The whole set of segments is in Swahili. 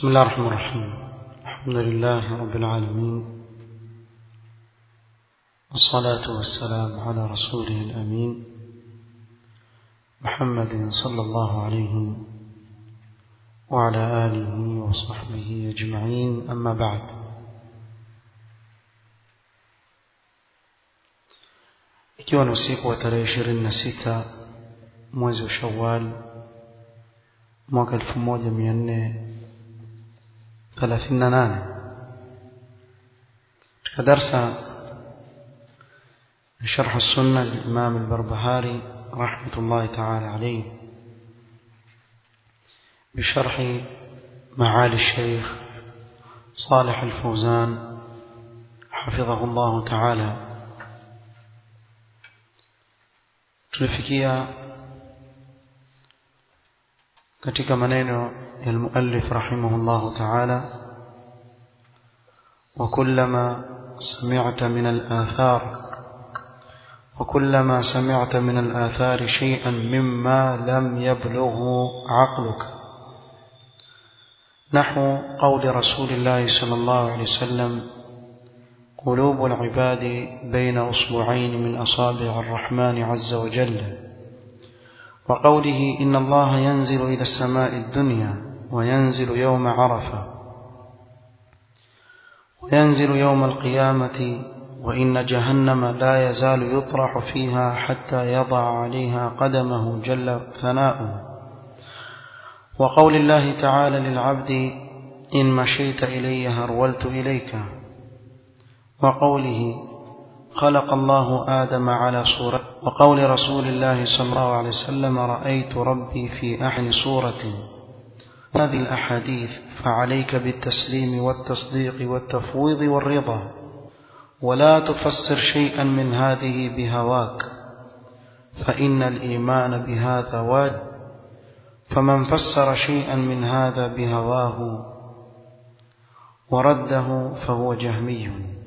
بسم الله الرحمن الرحيم الحمد لله رب العالمين والصلاة والسلام على رسوله الأمين محمد صلى الله عليه وعلى آله وصحبه أجمعين أما بعد ikiwa ni usiku wa tarehe ishirini na sita mwezi wa shawal mwaka elfu moja mia nne ثلاثين نانه درس شرح السنة للإمام البربهاري رحمة الله تعالى عليه بشرح معالي الشيخ صالح الفوزان حفظه الله تعالى tulifikia katika maneno ya المؤلف رحمه الله تعالى وكلما سمعت من الآثار وكلما سمعت من الآثار شيئا مما لم يبلغه عقلك نحو قول رسول الله صلى الله عليه وسلم قلوب العباد بين أصبعين من أصابع الرحمن عز وجل وقوله إن الله ينزل إلى السماء الدنيا وينزل يوم عرفة وينزل يوم القيامة وإن جهنم لا يزال يطرح فيها حتى يضع عليها قدمه جل ثناؤه وقول الله تعالى للعبد إن مشيت إلي هرولت إليك وقوله خلق الله آدم على صورة وقول رسول الله صلى الله عليه وسلم رأيت ربي في أحن صورة هذه الأحاديث فعليك بالتسليم والتصديق والتفويض والرضا ولا تفسر شيئا من هذه بهواك فإن الإيمان بهذا واجب فمن فسر شيئا من هذا بهواه ورده فهو جهمي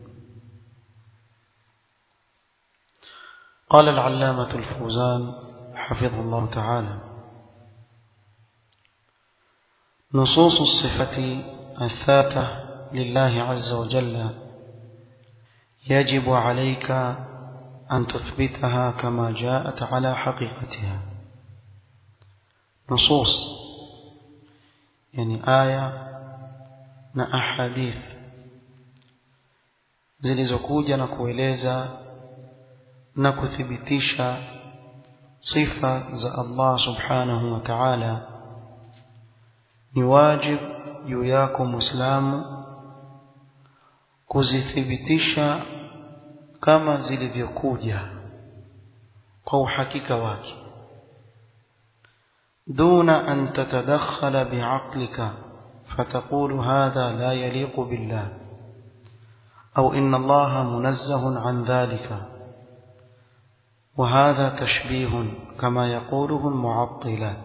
قال العلامة الفوزان حفظه الله تعالى نصوص الصفة الثابتة لله عز وجل يجب عليك أن تثبتها كما جاءت على حقيقتها نصوص يعني آية na ahadith zilizokuja na kueleza na kuthibitisha sifa za Allah subhanahu wa ta'ala ni wajib juu yako muislamu kuzithibitisha kama zilivyokuja kwa uhakika wake duna an tatadakhala bi'aqlika فتقول هذا لا يليق بالله أو إن الله منزه عن ذلك وهذا تشبيه كما يقوله المعطلة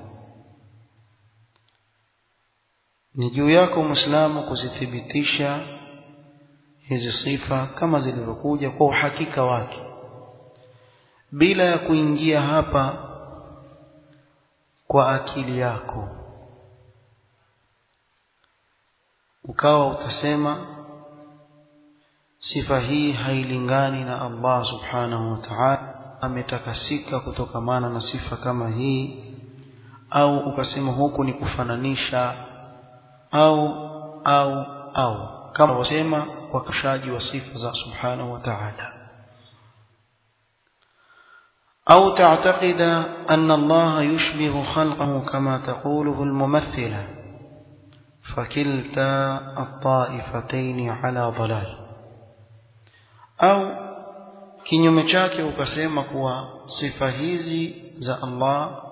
ni juu yako muislamu kuzithibitisha hizi sifa kama zilivyokuja kwa uhakika wake bila ya kuingia hapa kwa akili yako ukawa utasema sifa hii hailingani na Allah subhanahu wa ta'ala ametakasika kutokamana na sifa kama hii au ukasema huku ni kufananisha au au au kama wasema wakashaji wa sifa za subhanahu wa ta'ala أو تعتقد أن الله يشبه خلقه كما تقوله الممثلة فكلتا الطائفتين على ضلال أو kinyume chake ukasema kuwa sifa hizi za Allah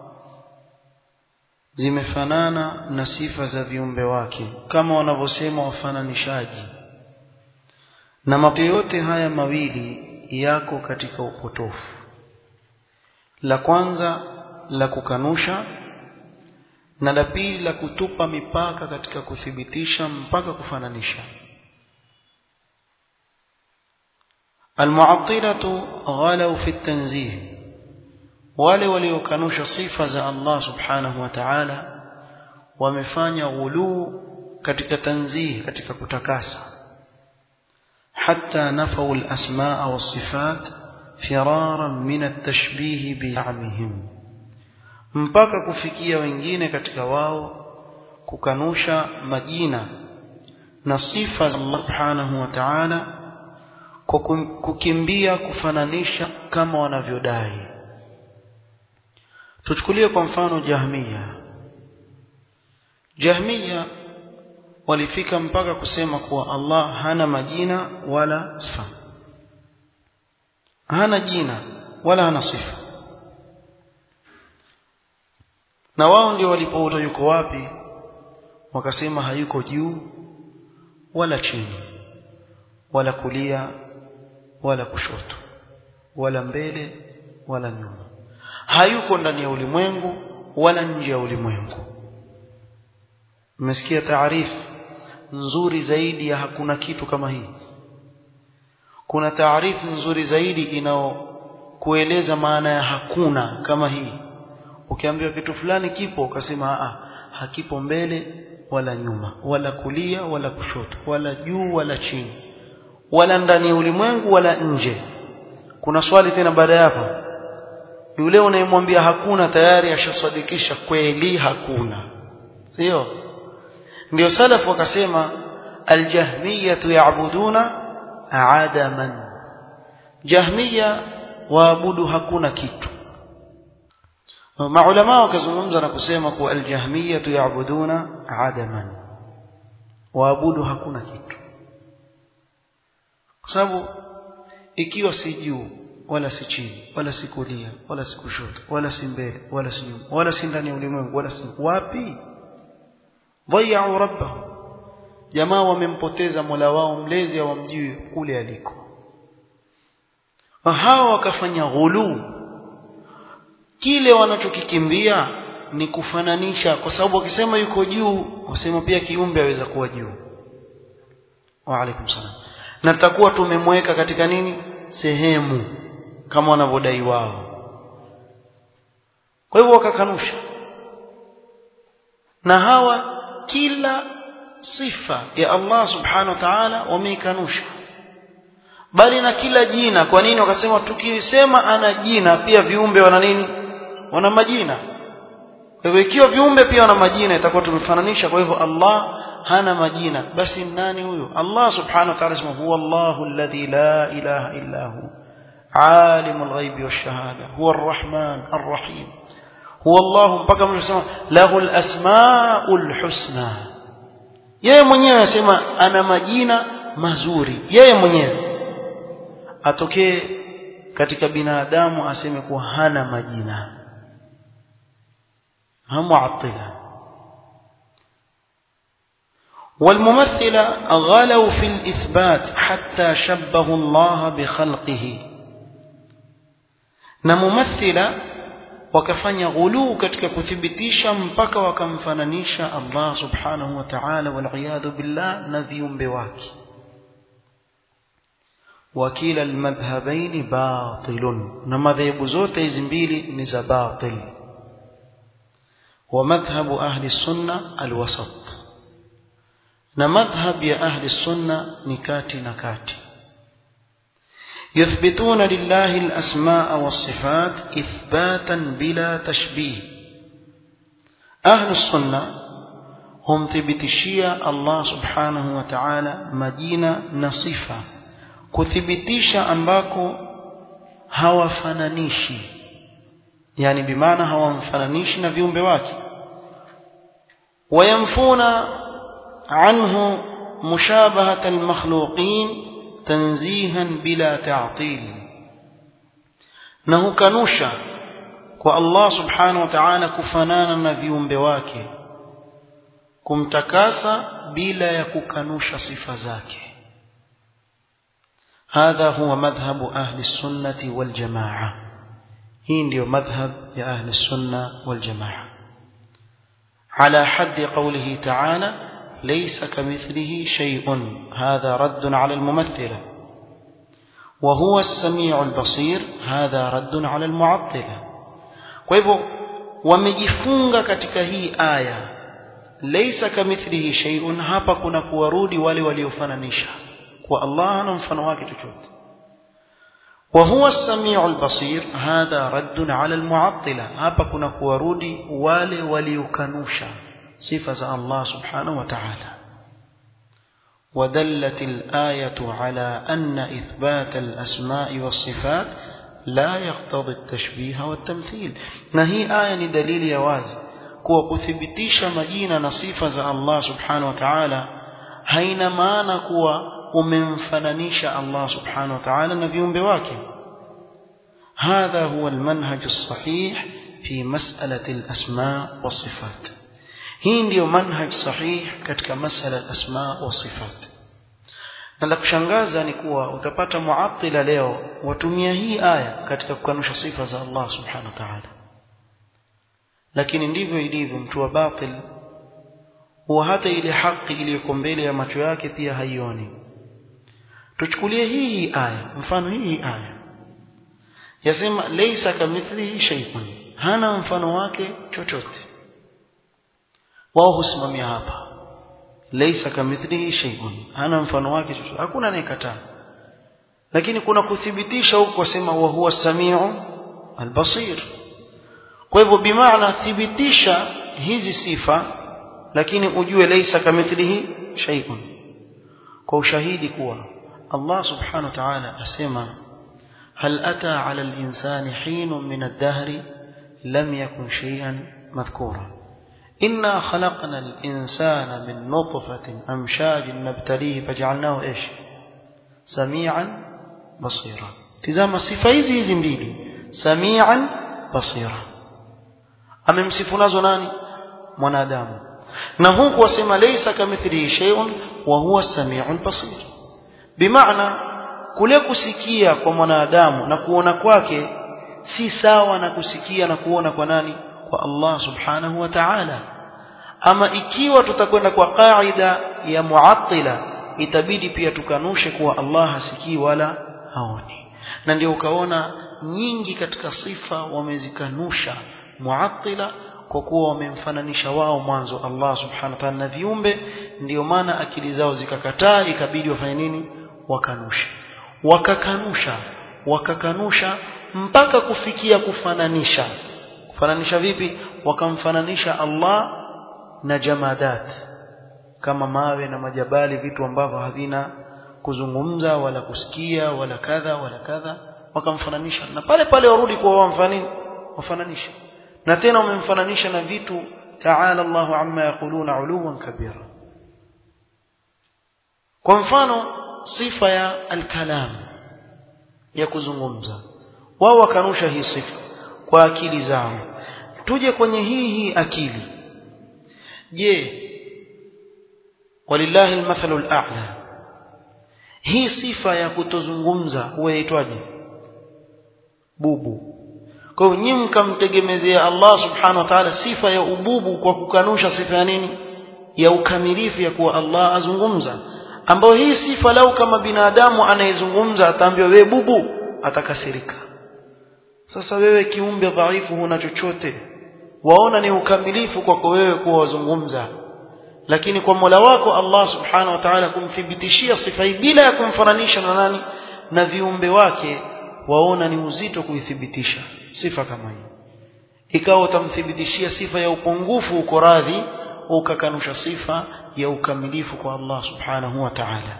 zimefanana na sifa za viumbe wake kama wanavyosema wafananishaji na mambo yote haya mawili yako katika upotofu la kwanza la kukanusha na la pili la kutupa mipaka katika kuthibitisha mpaka kufananisha المعطلة غلوا في التنزيه wale waliokanusha sifa za Allah subhanahu wa ta'ala wamefanya ghuluu katika tanzih katika kutakasa hatta nafau al-asmaa was-sifat firaran min at-tashbih bi'amihim mpaka kufikia wengine katika wao kukanusha majina na sifa za Allah subhanahu wa ta'ala kwa kukimbia kufananisha kama wanavyodai tuchukulie kwa mfano jahmiya jahmiya walifika mpaka kusema kuwa Allah hana majina wala sifa hana jina wala hana sifa na wao ndio walipouta yuko wapi wakasema hayuko juu wala chini wala kulia wala kushoto wala mbele wala nyuma hayuko ndani ya ulimwengu wala nje ya ulimwengu mmesikia taarifu nzuri zaidi ya hakuna kitu kama hii kuna taarifu nzuri zaidi inayokueleza maana ya hakuna kama hii ukiambiwa kitu fulani kipo ukasema a hakipo mbele wala nyuma wala kulia wala kushoto wala juu wala chini wala ndani ya ulimwengu wala nje kuna swali tena baada ya hapo yule unayemwambia hakuna tayari ashasadikisha kweli hakuna sio ndio salafu wakasema aljahmiyatu ya'buduna adaman jahmiya waabudu hakuna kitu maulama wakazungumza na kusema kuwa aljahmiyatu ya'buduna adaman waabudu hakuna kitu kwa sababu ikiwa si juu wala si chini wala si kulia wala si kushoto wala si mbele wala si nyuma wala si ndani ya ulimwengu wala si wapi dhayau rabbahu jamaa wamempoteza mola wao mlezi hawamjui kule aliko hawa wakafanya ghuluu kile wanachokikimbia ni kufananisha kwa sababu wakisema yuko juu wasema pia kiumbe aweza kuwa juu wa alaikum salam na tutakuwa tumemweka katika nini sehemu kama wanavyodai wao kwa hivyo wakakanusha na hawa kila sifa ya Allah subhanahu wa ta'ala wameikanusha bali na kila jina kwa nini wakasema tukisema ana jina pia viumbe wana nini wana majina kwa hivyo ikiwa viumbe pia wana majina itakuwa tumefananisha kwa hivyo Allah hana majina basi nani huyo Allah subhanahu wa ta'ala sema huwa Allahu alladhi la ilaha illa hu alimul ghaibi wash-shahada huwa ar-rahman ar-rahim huwa Allah mpaka mwisho sema lahul asmaul husna yeye mwenyewe anasema ana majina mazuri yeye mwenyewe atokee katika binadamu aseme kuwa hana majina hamuatila والممثلة غلوا في الإثبات حتى شبهوا الله بخلقه na mumethila wakafanya ghuluu katika kuthibitisha mpaka wakamfananisha Allah subhanahu wa ta'ala wal billah na viumbe wake wakila almadhhabain batilun na madhehebu zote hizi mbili ni za batil wa madhhabu ahli sunna alwasat na madhhab ya ahli sunna ni kati na kati يثبتون لله الأسماء والصفات إثباتا بلا تشبيه أهل السنة هم ثبتشيا الله سبحانه وتعالى مدينة نصفة kuthibitisha ambako hawafananishi yani bimaana hawamfananishi na viumbe wake wayamfuna anhu mushabahata almakhluqin tanzihan bila ta'til na hukanusha kwa Allah subhanahu wa ta'ala kufanana na viumbe wake kumtakasa bila ya kukanusha sifa zake هذا هو مذهب أهل السنة والجماعة هي ndio مذهب يا أهل السنة والجماعة على حد قوله تعالى ليس كمثله شيء هذا رد على الممثلة وهو السميع البصير هذا رد على المعطلة kwa hivyo wamejifunga katika hii aya laysa kamithlihi shay'un hapa kuna kuwarudi wale waliofananisha kwa Allah hana mfano wake chochote وهو السميع البصير هذا رد على المعطلة hapa kuna kuwarudi wale waliokanusha sifa za Allah subhanahu wa ta'ala ودلت الآية على أن إثبات الأسماء والصفات لا يقتضي التشبيه والتمثيل نهي آية دليل يواز kuwa kuthibitisha majina na sifa za Allah subhanahu wa ta'ala haina maana kuwa umemfananisha Allah subhanahu wa ta'ala na viumbe wake هذا هو المنهج الصحيح في مسألة الأسماء والصفات hii ndiyo manhaj sahih katika masala al-asma wa sifat na la kushangaza ni kuwa utapata muattila leo watumia hii aya katika kukanusha sifa za Allah subhanahu wa ta'ala lakini ndivyo ilivyo mtu wa batil huwa hata ile haki iliyoko mbele ya macho yake pia haioni tuchukulie hii hii aya mfano hii hii aya yasema laysa kamithlihi shay'un hana mfano wake chochote wao husimamia hapa laysa kamithlihi shay'un hana mfano wake chochote hakuna anayekataa lakini kuna kuthibitisha huko kusema wa huwa samiu albasir kwa hivyo bimaana thibitisha hizi sifa lakini ujue laysa kamithlihi shay'un kwa ushahidi kuwa Allah subhanahu wa ta'ala asema هل أتى على الإنسان حين من الدهر لم يكن شيئا مذكورا إنا خلقنا الإنسان من نطفة أمشاج نبتليه فجعلناه إيش سميعا بصيرا تزام الصفة hizi hizi mbili سميعا بصيرا amemsifu nazo nani mwanadamu na huku wasema laysa kamithlihi shay'un wa huwa as-sami'ul basir bimaana kule kusikia kwa mwanadamu na kuona kwake si sawa na kusikia na kuona kwa nani kwa Allah subhanahu wa ta'ala ama ikiwa tutakwenda kwa kaida ya muattila itabidi pia tukanushe kuwa Allah hasikii wala haoni na ndio ukaona nyingi katika sifa wamezikanusha muattila kwa kuwa wamemfananisha wao mwanzo Allah subhanahu wa ta'ala na viumbe ndio maana akili zao zikakataa ikabidi wafanye nini wakanushe wakakanusha wakakanusha mpaka kufikia kufananisha kufananisha vipi wakamfananisha Allah na jamadat kama mawe na majabali vitu ambavyo havina kuzungumza wala kusikia wala kadha wala kadha wakamfananisha na pale pale warudi kwa wamfanini wafananisha na tena wamemfananisha na vitu ta'ala Allahu amma yaquluna uluwan kabira kwa mfano sifa ya al-kalam ya kuzungumza wao wakanusha hii sifa kwa akili zao tuje kwenye hii hii akili je walillahi almathalu al'a hii sifa ya kutozungumza huwa inaitwaje bubu kwa hiyo nyinyi mkamtegemezea Allah subhanahu wa ta'ala sifa ya ububu kwa kukanusha sifa ya nini ya ukamilifu ya kuwa Allah azungumza ambayo hii sifa lau kama binadamu anayezungumza ataambiwa wewe bubu atakasirika sasa wewe kiumbe dhaifu huna chochote waona ni ukamilifu kwako wewe kuwa wazungumza lakini kwa Mola wako Allah subhanahu wa ta'ala kumthibitishia sifa hii bila ya kumfananisha na nani na viumbe wake waona ni uzito kuithibitisha sifa kama hii ikawa utamthibitishia sifa ya upungufu uko radhi ukakanusha sifa ya ukamilifu kwa Allah subhanahu wa ta'ala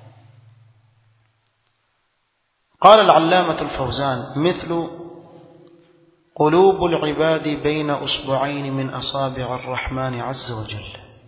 قال العلامة الفوزان مثل قلوب العباد بين أصبعين من أصابع الرحمن عز وجل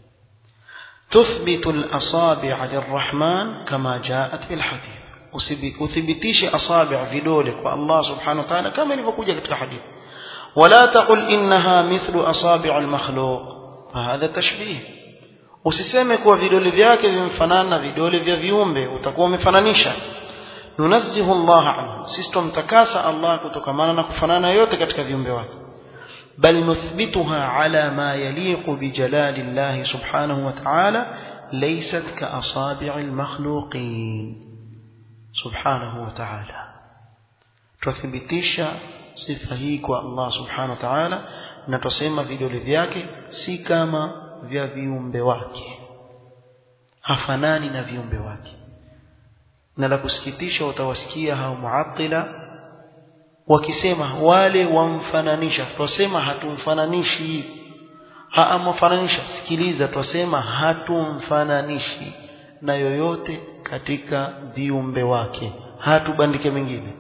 تثبت الأصابع للرحمن كما جاءت في الحديث وثبتيش أصابع في دولك والله سبحانه وتعالى كما يقول في الحديث ولا تقل إنها مثل أصابع المخلوق فهذا تشبيه usiseme kuwa vidole vyake vimfanana na vidole vya viumbe utakuwa umefananisha nunazzihu Allah anhu sisi tumtakasa Allah kutokamana na kufanana yote katika viumbe wake bal nuthbituha ala ma yaliqu bi jalali Allah subhanahu wa ta'ala laysat ka asabi'il makhluqin subhanahu wa ta'ala tuthibitisha sifa hii kwa Allah subhanahu wa ta'ala na tusema vidole vyake si kama vya viumbe wake hafanani na viumbe wake na la kusikitisha utawasikia hao muattila wakisema wale wamfananisha twasema hatumfananishi haamfananisha sikiliza twasema hatumfananishi na yoyote katika viumbe wake hatubandike mengine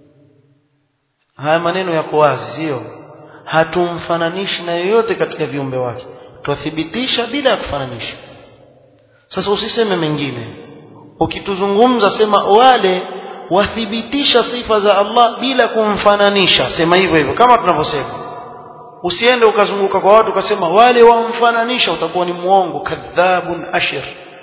haya maneno yako wazi sio hatumfananishi na yoyote katika viumbe wake twathibitisha bila ya kufananisha sasa usiseme mengine ukituzungumza sema wale wathibitisha sifa za Allah bila kumfananisha sema hivyo hivyo kama tunavyosema usiende ukazunguka kwa watu ukasema wale wamfananisha utakuwa ni muongo kadhabun ashir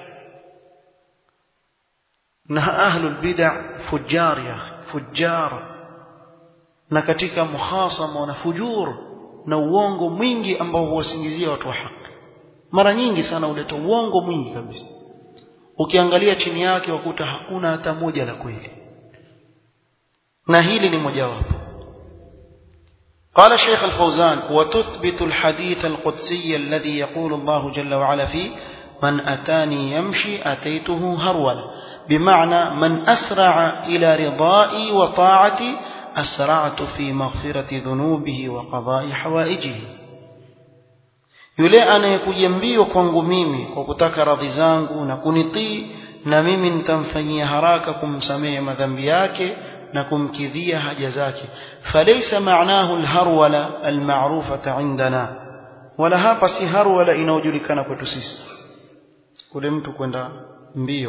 na ahlul bid'a fujjar ya fujjar na katika muhasama na fujur na uongo mwingi ambao huwasingizia watu wa haki mara nyingi sana uleta uongo mwingi kabisa ukiangalia chini yake wakuta hakuna hata moja la kweli na hili ni mojawapo قال الشيخ الفوزان وتثبت الحديث القدسي الذي يقول الله جل وعلا فيه من أتاني يمشي أتيته هرولا بمعنى من أسرع إلى رضائي وطاعتي أسرعت في مغفرة ذنوبه وقضاء حوائجه yule anayekuja mbio kwangu mimi kwa kutaka radhi zangu na kunitii na mimi nitamfanyia haraka kumsamehe madhambi yake na kumkidhia haja zake falaysa ma'nahu alharwala almarufata indana wala hapa si harwala inayojulikana kwetu sisi kule mtu kwenda mbio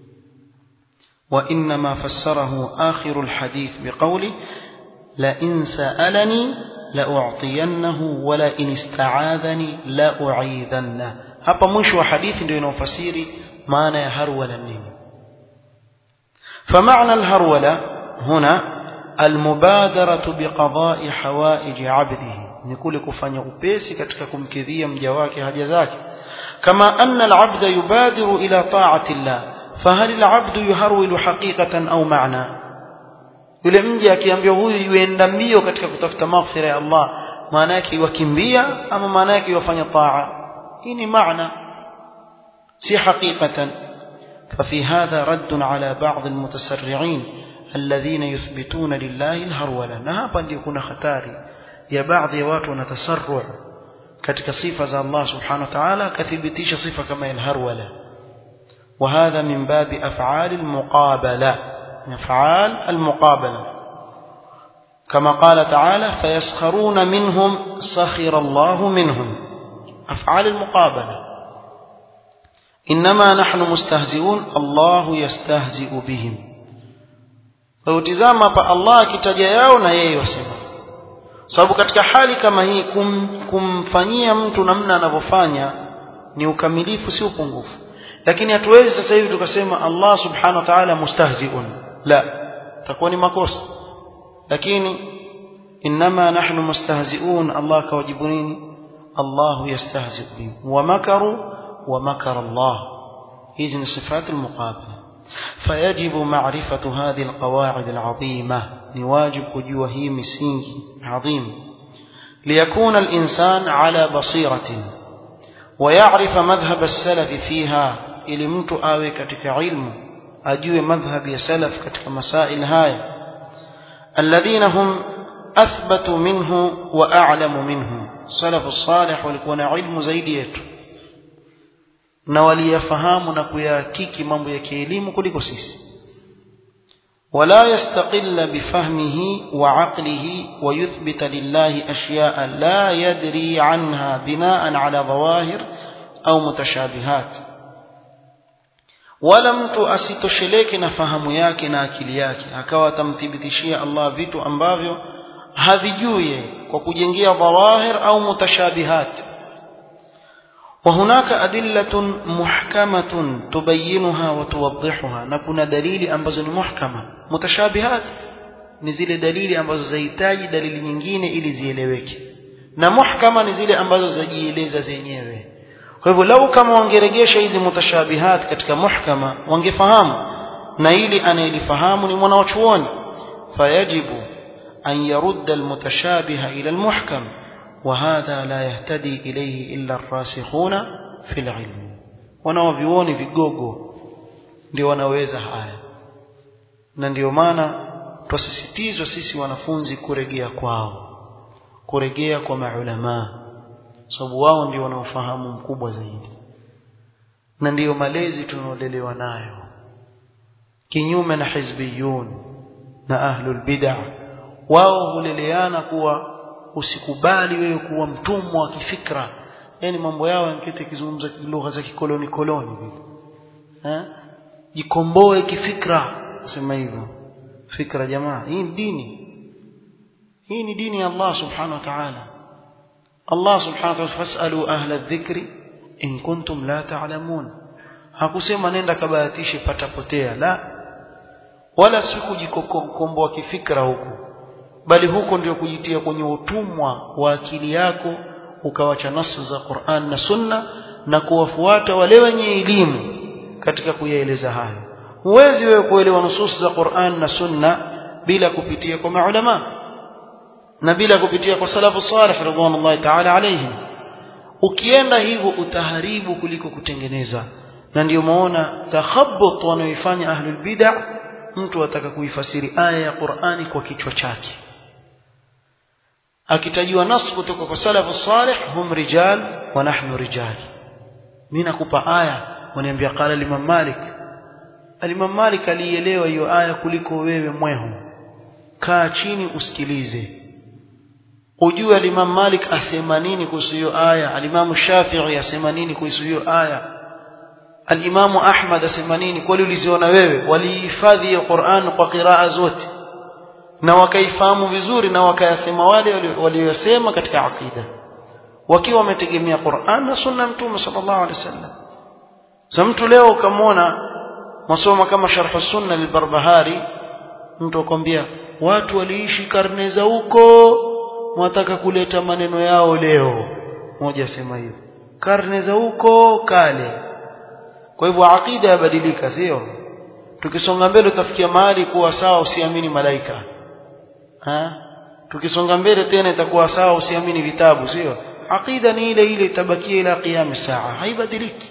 وإنما فسره آخر الحديث بقوله لئن سألني لأعطينه ولئن استعاذني لأعيذنه hapa mwisho wa hadithi ndio inaofasiri maana ya harwala nini فمعنى الهرولة هنا المبادرة بقضاء حوائج عبده ni kule kufanya upesi katika kumkidhia mja wake haja zake kama anna al-abd yubadiru ila ta'ati Allah fahal al-abd yuharwilu haqiqatan au ma'na yule mja akiambiwa huyu yuenda mbio katika kutafuta maghfira ya Allah maana yake yukimbia ama maana yake yufanya taa hii ni maana si haqiqatan ففي هذا رد على بعض المتسرعين الذين يثبتون لله الهرولة na hapa ndio kuna hatari ya baadhi ya watu wanatasarru katika sifa za Allah subhanahu wa ta'ala kathibitisha sifa kama alharwala وهذا من باب أفعال المقابلة أفعال المقابلة كما قال تعالى فيسخرون منهم سخر الله منهم أفعال المقابلة إنما نحن مستهزئون الله يستهزئ بهم فوتزama pa Allah akitaja yao na yeye wasema sababu katika hali kama hii kum, kumfanyia mtu namna anavyofanya ni ukamilifu si upungufu lakini hatuwezi sasa hivi tukasema Allah subhanahu wa ta'ala mustahzi'un la takuwa ni makosa lakini inma nahnu mustahzi'un Allah kawajibu nini Allah yastahzi' bihim wa makaru wa makara Allah hizi ni sifatu al-muqabala فيجب معرفة هذه القواعد العظيمة نواجب كجوا هي مسينج عظيم ليكون الإنسان على بصيرة ويعرف مذهب السلف فيها ili mtu awe katika ilmu ajue madhhab ya salaf katika masail haya alladhina hum athbatu minhu wa a'lamu minhu salafu salih walikuwa na ilmu zaidi yetu na waliyafahamu na kuyahakiki mambo ya kielimu kuliko sisi ولا يستقل بفهمه وعقله ويثبت لله أشياء لا يدري عنها بناء على ظواهر أو متشابهات wala mtu asitosheleke na fahamu yake na akili yake akawa atamthibitishia Allah vitu ambavyo havijui kwa kujengea dhawahir au mutashabihat وهناك أدلة محكمة تبينها وتوضحها نكون دليل ambazo ni muhkama mutashabihat ni zile dalili ambazo zahitaji dalili nyingine ili zieleweke na muhkama ni zile ambazo zajieleza zenyewe kwa hivyo lau kama wangeregesha hizi mutashabihat katika muhkama wangefahamu na ili anayelifahamu ni mwanachuoni fayajibu an yarudda almutashabiha ila almuhkam وهذا لا يهتدي إليه إلا الراسخون في العلم wanaovioni vigogo ndio wanaweza haya na ndio maana twasisitizwa sisi wanafunzi kuregea kwao kuregea kwa maulamaa sababu wao ndio wanaofahamu mkubwa zaidi na ndiyo malezi tunaolelewa nayo kinyume na hizbiyun na ahlul bid'ah wao huleleana kuwa usikubali wewe kuwa mtumwa wa kifikra yani mambo yao yankete kizungumza lugha za kikoloni koloni vile eh jikomboe kifikra kusema hivyo fikra jamaa hii ni dini hii ni dini ya Allah subhanahu wa ta'ala Allah subhanahu wa ta'ala fasalu ahla dhikri in kuntum la ta'lamun hakusema nenda kabahatishe patapotea la wala si kujikomboa kifikra huku bali huko ndio kujitia kwenye utumwa wa akili yako ukawacha nasu za Qur'an na Sunna na kuwafuata wale wenye elimu katika kuyaeleza hayo huwezi wewe kuelewa nusus za Qur'an na Sunna bila kupitia kwa maulama na bila kupitia kwa salafu salih radhiallahu ta'ala alayhim ukienda hivyo utaharibu kuliko kutengeneza na ndio maona takhabbut wanaoifanya ahlul bid'ah mtu ataka kuifasiri aya ya Qur'ani kwa kichwa chake akitajiwa nas kutoka kwa salafu salih hum rijal wa nahnu rijal mimi nakupa aya waniambia qala Imam Malik Imam Malik alielewa hiyo aya kuliko wewe mwehu kaa chini usikilize ujue Imam Malik asema nini kuhusu hiyo aya Imam Shafi'i asema nini kuhusu hiyo aya Al-Imam Ahmad asema nini kwani uliziona wewe walihifadhi ya Qur'an kwa qiraa zote na wakaifahamu vizuri na wakayasema wale waliyosema katika aqida wakiwa wametegemea Qur'an na sunna mtume sallallahu alaihi wasallam sasa mtu leo ukamwona masoma kama sharh sunna lilbarbahari mtu akwambia watu waliishi karne za huko mwataka kuleta maneno yao leo mmoja asema hivyo karne za huko kale kwa hivyo aqida yabadilika sio tukisonga mbele utafikia mahali kuwa sawa usiamini malaika ha? tukisonga mbele tena itakuwa sawa usiamini vitabu sio aqida ni ile ile itabakia ila qiyam saa haibadiliki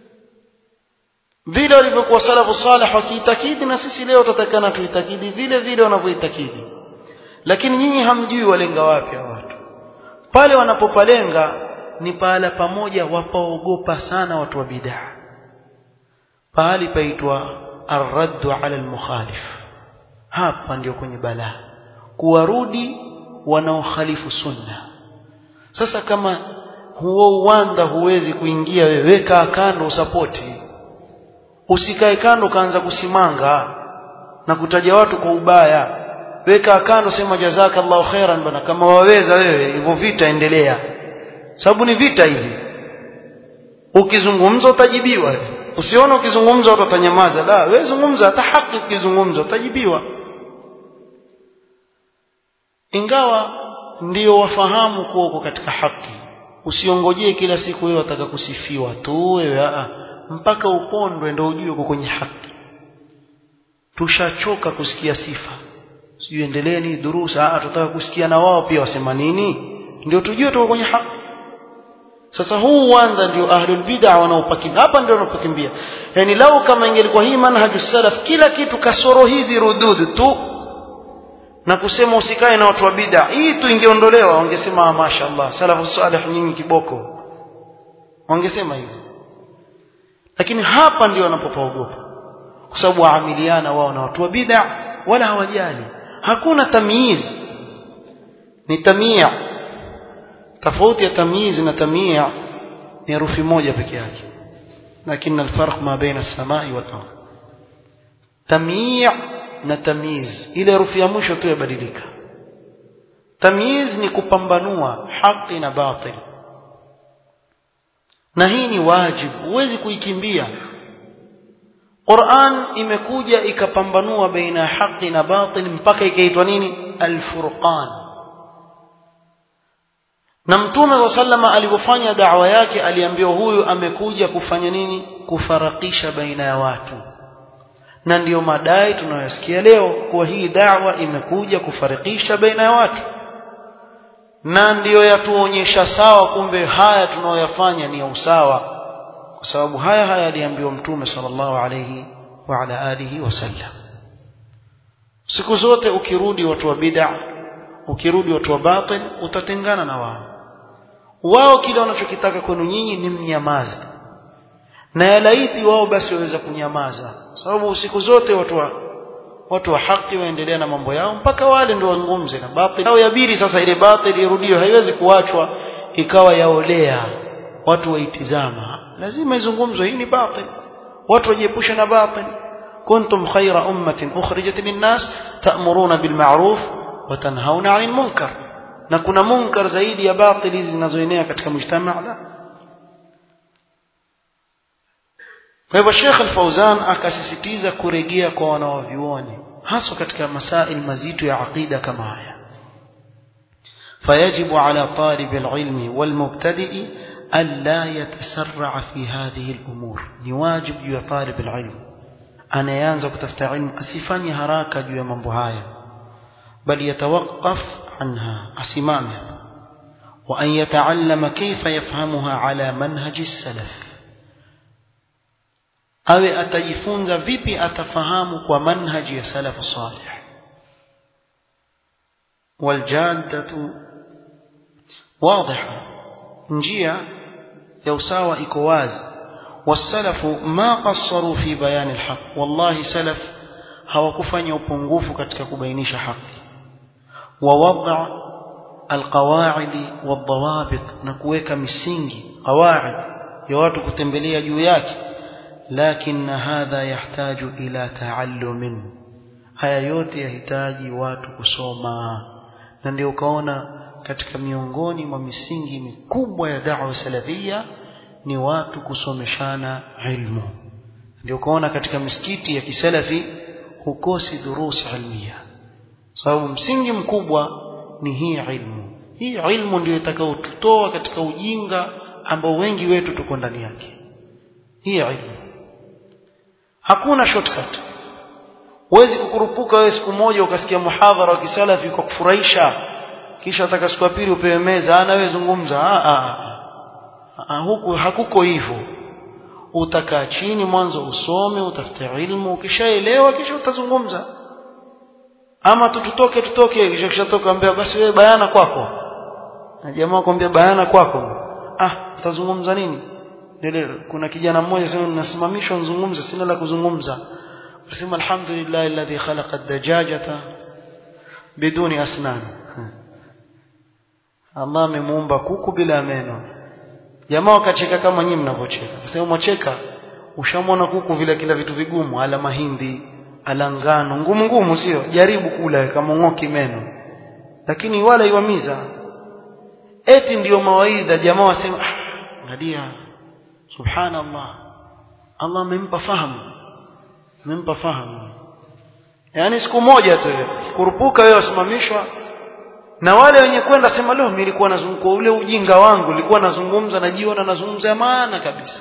vile walivyokuwa salafu salih wakiitakidi na sisi leo tutatakana tuitakidi vile vile wanavyoitakidi lakini nyinyi hamjui walenga wapi watu pale wanapopalenga ni pahala pamoja wapaogopa sana watu wa bid'ah pahali paitwa arraddu ala almukhalif hapa ndio kwenye balaa kuwarudi wanaokhalifu sunna sasa kama huo uwanda huwezi kuingia wewe weka kando usapoti usikae kando kaanza kusimanga na kutaja watu kwa ubaya weka kando sema jazakallahu khairan bana kama waweza wewe hivyo vita endelea sababu ni vita hivi ukizungumza utajibiwa usione ukizungumza watu watanyamaza la wewe zungumza hata haki ukizungumza utajibiwa ingawa ndio wafahamu kuwa uko katika haki usiongojee kila siku wewe wataka kusifiwa tu wewe a mpaka upondwe ndio ujue uko kwenye haki tushachoka kusikia sifa sijui endeleeni durusa ah tutaka kusikia na wao pia wasema nini ndio tujue tuko kwenye haki sasa huu uwanda ndio ahlul bid'a wanaopakimbia hapa ndio wanaopakimbia yani lau kama ingelikuwa hii manhaju salaf kila kitu kasoro hizi rududu tu na kusema usikae na watu wa bid'a hii tu ingeondolewa wangesema mashaallah salafu salih nyinyi kiboko wangesema hivyo lakini hapa ndio wanapopaogopa kwa sababu waamiliana wao na watu wa bid'a wala hawajali hakuna tamyiz ni tamia tofauti ya tamyiz na tamia ni herufi moja peke yake lakini alfarq ma baina as-samai wal ardh tamia na tamyiz ile herufi ya mwisho tu yabadilika tamyiz ni kupambanua haki na batil na hii ni wajibu huwezi kuikimbia Qur'an imekuja ikapambanua baina ya haki na batil mpaka ikaitwa nini al-furqan na mtume wa sallama alipofanya da'wa yake aliambiwa huyu amekuja kufanya nini kufarakisha baina ya watu na ndiyo madai tunayosikia leo kuwa hii da'wa imekuja kufarikisha baina ya watu na ndiyo yatuonyesha sawa kumbe haya tunayoyafanya ni ya usawa kwa sababu haya haya aliambiwa mtume sallallahu alayhi wa ala alihi wasallam siku zote ukirudi watu wa bid'a ukirudi watu wa batil utatengana na wao wao kile wanachokitaka kwenu nyinyi ni mnyamaze na yalaiti wao basi waweza kunyamaza sababu siku zote watu wa watu wa haki waendelea na mambo yao mpaka wale ndio wazungumze na batil au yabiri sasa ile batil irudiwe haiwezi kuachwa ikawa yaolea watu waitizama lazima izungumzwe hii ni batil watu wajiepushe na batil kuntum khayra ummatin ukhrijat linnas ta'muruna bil ma'ruf wa tanhauna 'anil munkar na kuna munkar zaidi ya batili zinazoenea katika mujtamaa la kwa hivyo Sheikh Al-Fauzan akasisitiza kurejea kwa wanaovyuoni hasa katika masail mazito ya aqida kama haya فيجب على طالب العلم والمبتدئ ألا يتسرع في هذه الأمور نواجب يا طالب العلم أنا ينزل كتفت علم أسفاني هراك جوا من بهايا بل يتوقف عنها أسمامه وأن يتعلم كيف يفهمها على منهج السلف awe atajifunza vipi atafahamu kwa manhaji ya salafu salih waljadatu wadhiha njia ya usawa iko wazi wasalafu ma qassaru fi bayani alhaq wallahi salaf hawakufanya upungufu katika kubainisha haki ووضع القواعد والضوابط نكوeka misingi qawaid ya watu kutembelea juu yake lakini hadha yahtaju ila taallumin haya yote yahitaji watu kusoma na ndio ukaona katika miongoni mwa misingi mikubwa ya da'wa salafia ni watu kusomeshana ilmu ndio ukaona katika misikiti ya kisalafi hukosi durusi ilmiya sababu msingi mkubwa ni hii ilmu hii ilmu ndio itakayotutoa katika ujinga ambao wengi wetu tuko ndani yake hii ilmu hakuna shortcut huwezi kukurupuka wewe siku moja ukasikia muhadhara wa kisalafi kwa kufurahisha kisha ataka siku ya pili upewe meza ana wewe zungumza a a huku hakuko hivyo utakaa chini mwanzo usome utafute ilmu ukishaelewa kisha utazungumza ama tututoke tutoke kisha kishatoka ambia basi wewe bayana kwako na jamaa kwambia bayana kwako ah utazungumza nini ndio kuna kijana mmoja sema nasimamishwa nzungumze sina la kuzungumza nasema alhamdulillah alladhi khalaqa ad-dajajata biduni asnan Allah amemuumba kuku bila meno jamaa wakacheka kama nyinyi mnavyocheka sasa mwacheka ushamwona kuku vile kila vitu vigumu ala mahindi ala ngano ngumu ngumu sio jaribu kula kama ngoki meno lakini wala iwamiza eti ndiyo mawaidha jamaa wasema ah ngalia subhanallah Allah amempa fahamu amempa fahamu yani siku moja tu kurupuka wewe wasimamishwa na wale wenye kwenda sema leo mimi nilikuwa nazungumza ule ujinga wangu nilikuwa nazungumza najiona nazungumza maana kabisa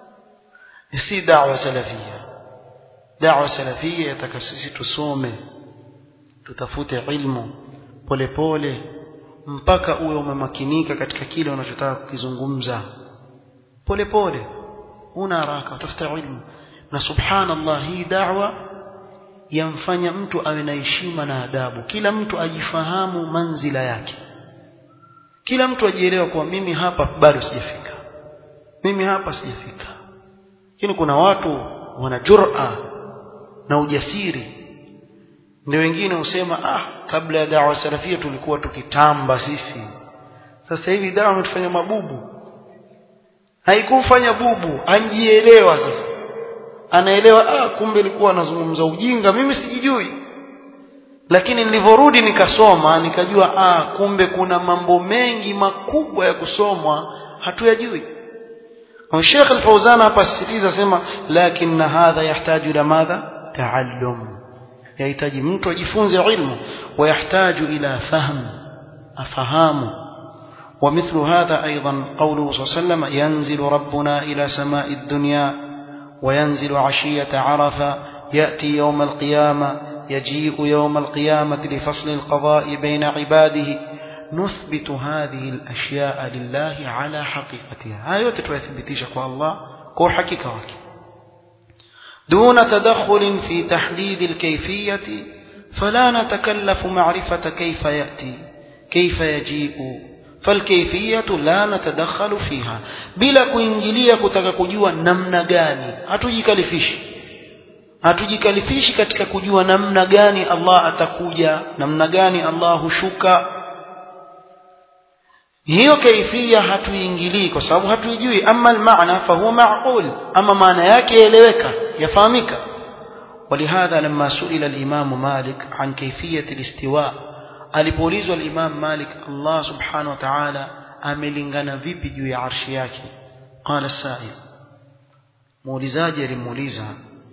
si da'wa salafia da'wa salafia yataka sisi tusome tutafute ilmu polepole mpaka uwe umemakinika katika kile unachotaka kukizungumza polepole una haraka utafuta ilmu na subhanallah hii da'wa yamfanya mtu awe na heshima na adabu kila mtu ajifahamu manzila yake kila mtu ajielewa kwa mimi hapa bado sijafika mimi hapa sijafika lakini kuna watu wana jur'a na ujasiri ndio wengine husema ah kabla ya dawa salafia tulikuwa tukitamba sisi sasa hivi dawa imetufanya mabubu haikumfanya bubu anjielewa sasa anaelewa ah kumbe ilikuwa anazungumza ujinga mimi sijijui lakini nilivyorudi nikasoma nikajua ah kumbe kuna mambo mengi makubwa ya kusomwa hatuyajui Sheikh Al-Fauzan hapa sisitiza sema lakini hadha yahtaju ila madha taallum yahitaji mtu ajifunze ilmu ويحتاج إلى فهم أفهام ومثل هذا أيضا قوله صلى الله عليه وسلم ينزل ربنا إلى سماء الدنيا وينزل عشية عرفة يأتي يوم القيامة يجيء يوم القيامة لفصل القضاء بين عباده نثبت هذه الأشياء لله على حقيقتها هاي تتثبتيش الله كو حقيقة وكي دون تدخل في تحديد الكيفية فلا نتكلف معرفة كيف يأتي كيف يجيء فالكيفية لا نتدخل فيها بلا kuingilia kutaka kujua namna gani hatujikalifishi hatujikalifishi katika kujua namna gani Allah atakuja namna gani Allah hushuka hiyo kaifia hatuingilii kwa sababu hatuijui ama almaana fahuwa maqul ama maana yake yaeleweka yafahamika ولهذا لما سئل الإمام مالك عن كيفية الاستواء alipoulizwa الإمام مالك الله سبحانه وتعالى amelingana vipi juu ya arshi yake قال السائل muulizaji alimuuliza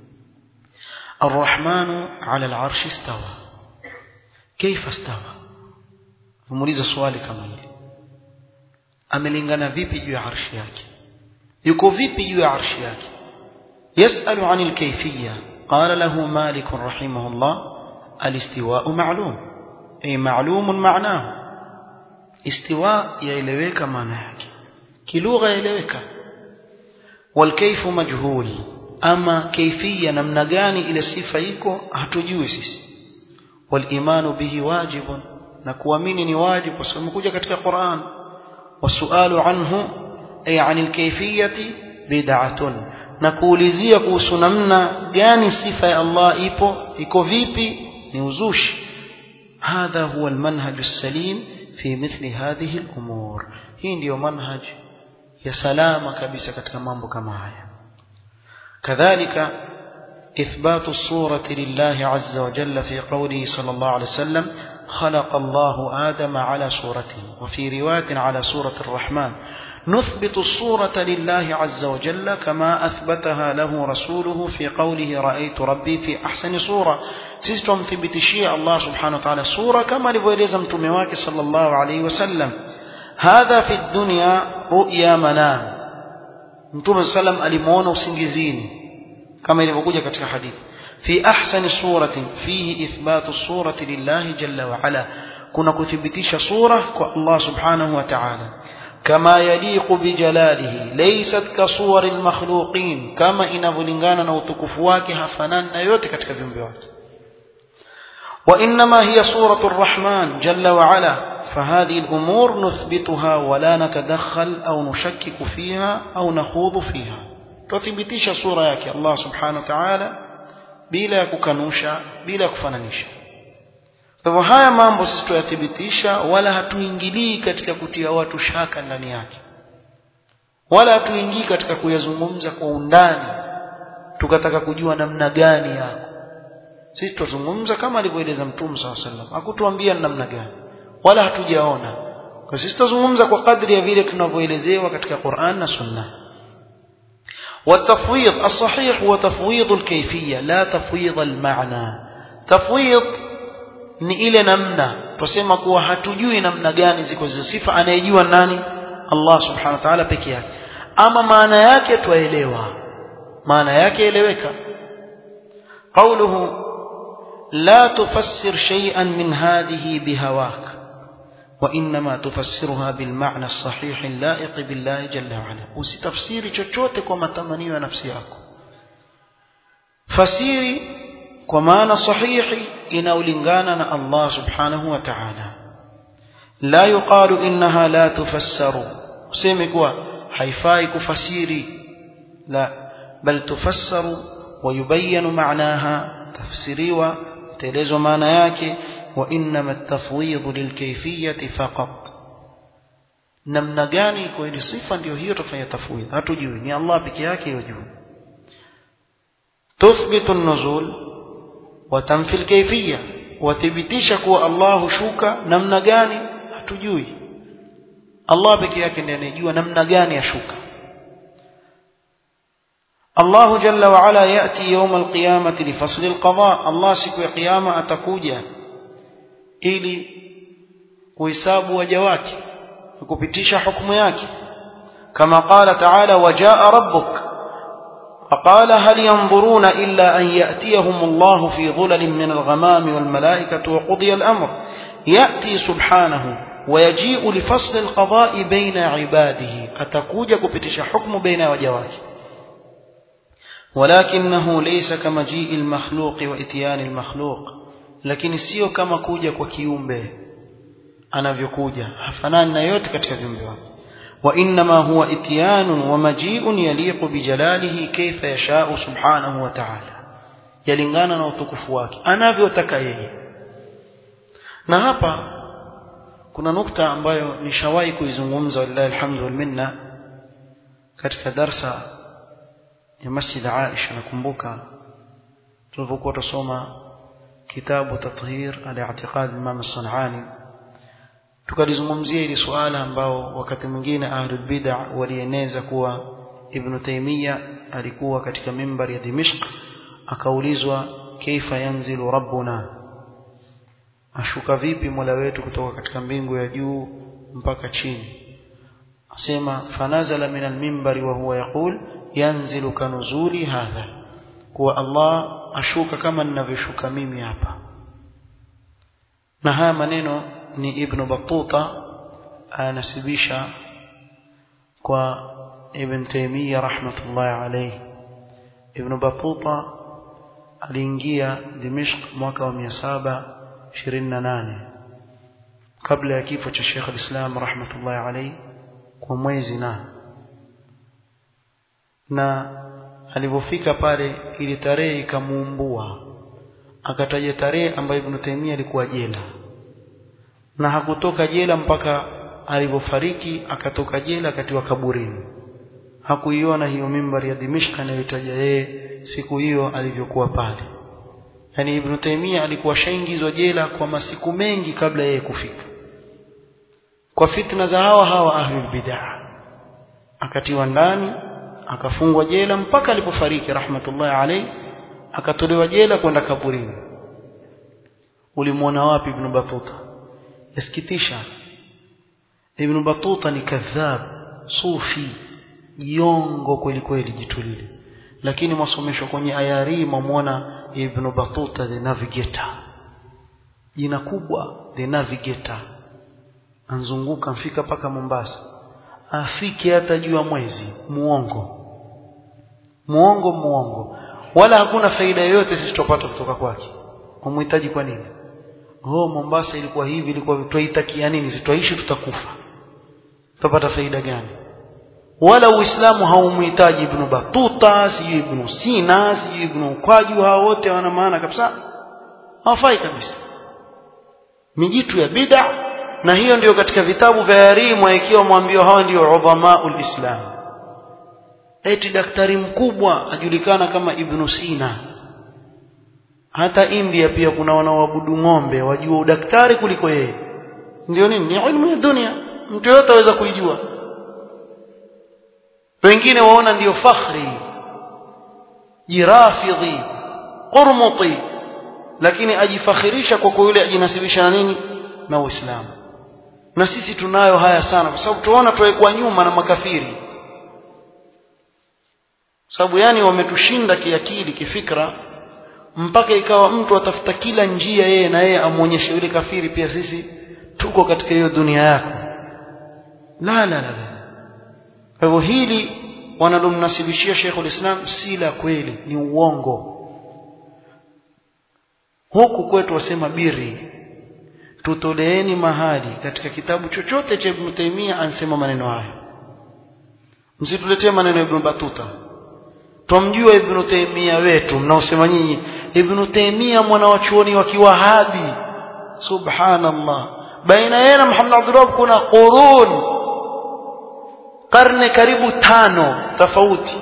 الرحمن على العرش استوى كيف استوى muuliza swali kama hili amelingana vipi juu ya arshi yake yuko vipi juu ya arshi yake يسأل عن الكيفية قال له مالك رحمه الله الاستواء معلوم أي معلوم معناه استواء يلويك معناك كلغة يلويك والكيف مجهول أما كيفية نمنغاني إلى الصفة يكو هتجوسس والإيمان به واجب نكوامين واجب وسمكوجة كتك القرآن والسؤال عنه أي عن الكيفية بدعة na kuulizia kuhusu namna gani sifa ya Allah ipo iko vipi ni uzushi hadha huwa almanhaj alsalim fi mithli hadhihi alumur hii ndiyo manhaj ya salama kabisa katika mambo kama haya kadhalika إثبات الصورة لله عز وجل في قوله صلى الله عليه وسلم خلق الله آدم على صورته وفي رواية على صورة الرحمن نثبت الصورة لله عز وجل كما أثبتها له رسوله في قوله رأيت ربي في أحسن صورة سيستم في بتشيء الله سبحانه وتعالى صورة كما لبوليزم تمواك صلى الله عليه وسلم هذا في الدنيا رؤيا منام متوم السلام ألمون وسنجزين كما يلبقوجة كتك حديث في أحسن صورة فيه إثبات الصورة لله جل وعلا كنا كثبتيش صورة الله سبحانه وتعالى كما يليق بجلاله ليست كصور المخلوقين كما inavyolingana na utukufu wake hafanani na yote katika viumbe wake وإنما هي صورة الرحمن جل وعلا فهذه الأمور نثبتها ولا نتدخل أو نشكك فيها أو نخوض فيها تثبتيش صورة yake Allah subhanahu wa ta'ala bila kukanusha bila kufananisha kwa hivyo haya mambo sisi tuyathibitisha wala hatuingilii katika kutia watu shaka ndani yake wala hatuingii katika kuyazungumza kwa undani tukataka kujua namna gani yako sisi tuzungumza kama alivyoeleza mtume saa sallam hakutuambia namna gani wala hatujaona kwa sisi tuzungumza kwa kadri ya vile tunavyoelezewa katika Qur'an na Sunna والتفويض الصحيح هو تفويض الكيفية لا تفويض المعنى تفويض ni ile namna tusema kuwa hatujui namna gani ziko hizo sifa anayejua nani Allah subhanahu wa ta'ala peke yake ama maana yake twaelewa maana yake eleweka قوله لا تفسر شيئا من هذه بهواك وإنما تفسرها بالمعنى الصحيح اللائق بالله جل وعلا usitafsiri chochote kwa matamanio ya nafsi yako fasiri kwa maana sahihi inaulingana na Allah subhanahu wa ta'ala la yuqalu innaha la tufassaru useme kuwa haifai kufasiri la bal tufassaru wa yubayyanu ma'naha tafsiriwa taelezwa maana yake wa innama at-tafwidh lilkayfiyyati faqat namna gani kwa ile sifa ndio hiyo tufanya tafwidh hatujui ni Allah peke yake yajua tuthbitu an-nuzul watamfi alkayfiyya wathibitisha kuwa Allah hushuka namna gani hatujui Allah peke yake ndiye anejua namna gani ashuka الله جل وعلا يأتي يوم القيامة لفصل القضاء الله siku ya kiyama atakuja ili kuhesabu waja wake kupitisha hukumu yake kama qala ta'ala wajaa rabbuk فقال هل ينظرون إلا أن يأتيهم الله في ظلل من الغمام والملائكة وقضي الأمر يأتي سبحانه ويجيء لفصل القضاء بين عباده أتكوجا كبتش حكم بين وجواك ولكنه ليس كمجيء المخلوق وإتيان المخلوق لكن sio kama kuja kwa kiumbe anavyokuja hafanani na yote katika viumbe wake وإنما هو إتيان ومجيء يليق بجلاله كيف يشاء سبحانه وتعالى يلingana na utukufu wake anavyotaka yeye na hapa kuna nukta ambayo nishawahi kuizungumza wallahi alhamdu wal minna katika darsa ya Masjid Aisha nakumbuka tulipokuwa tusoma kitabu tathhir al-i'tiqad Imam as-Sanani tukalizungumzia ili suala ambao wakati mwingine ahlul bid'a walieneza kuwa Ibn Taymiyyah alikuwa katika mimbari ya Dimishq akaulizwa kaifa yanzilu rabbuna ashuka vipi mola wetu kutoka katika mbingu ya juu mpaka chini asema fanazala min almimbari wa huwa yaqul yanzilu kanuzuli hadha kuwa Allah ashuka kama ninavyoshuka mimi hapa na haya maneno ni ibn Battuta anasibisha kwa ibn Taymiyyah rahmatullahi alayhi ibn Battuta aliingia Dimishq mwaka wa 728 kabla ya kifo cha Sheikh al-Islam rahmatullahi alayhi kwa mwezi na na alipofika pale ili tarehe ikamuumbua akataja tarehe ambayo Ibn Taymiyyah alikuwa jela na hakutoka jela mpaka alipofariki akatoka jela akatiwa kaburini hakuiona hiyo mimbari ya Dimishq anayotaja yeye siku hiyo alivyokuwa pale yani Ibn Taymiyyah alikuwa shaingizwa jela kwa masiku mengi kabla yeye kufika kwa fitna za hawa hawa ahlul bid'ah akatiwa ndani akafungwa jela mpaka alipofariki rahmatullahi alayhi akatolewa jela kwenda kaburini ulimwona wapi Ibn Battuta yasikitisha Ibn Battuta ni kadhab sufi jiongo kweli kweli jitulile lakini masomesho kwenye ayari mamwona Ibn Battuta the navigator jina kubwa the navigator anzunguka mfika paka Mombasa afike hata juu ya mwezi muongo muongo muongo wala hakuna faida yoyote sisi tupata kutoka kwake umhitaji kwa nini oh Mombasa ilikuwa hivi ilikuwa tuitakia nini sitaishi tutakufa tutapata faida gani wala uislamu haumhitaji ibn batuta sijui ibn sina sijui ibn ukwaju hao wote wana maana kabisa hawafai kabisa mijitu ya bid'a na hiyo ndiyo katika vitabu vya yarimu ikiwa mwambio hawa ndio udhamaul islam eti daktari mkubwa ajulikana kama ibn sina hata India pia kuna wanaoabudu ng'ombe wajua udaktari kuliko yeye ndio nini ni ilmu ya dunia mtu yote aweza kuijua wengine waona ndiyo fakhri jirafidhi qurmuti lakini ajifakhirisha kwa kwa yule ajinasibisha na nini na uislamu na sisi tunayo haya sana kwa sababu tuona tuwekwa nyuma na makafiri sababu yani wametushinda kiakili kifikra mpaka ikawa mtu atafuta kila njia yeye na yeye amwonyeshe yule kafiri pia sisi tuko katika hiyo dunia yako la la la kwa hivyo hili wanalomnasibishia Sheikhul Islam si la kweli ni uongo huku kwetu wasema biri tutoleeni mahali katika kitabu chochote cha Ibn Taymiyyah ansema maneno haya msituletee maneno ya Ibn Batuta twamjua Ibn Taymiyyah wetu mnaosema nyinyi Ibn Taymiyyah mwana wa chuoni wa Kiwahabi subhanallah baina yeye na Muhammad Abdul Wahhab kuna qurun karne karibu tano tofauti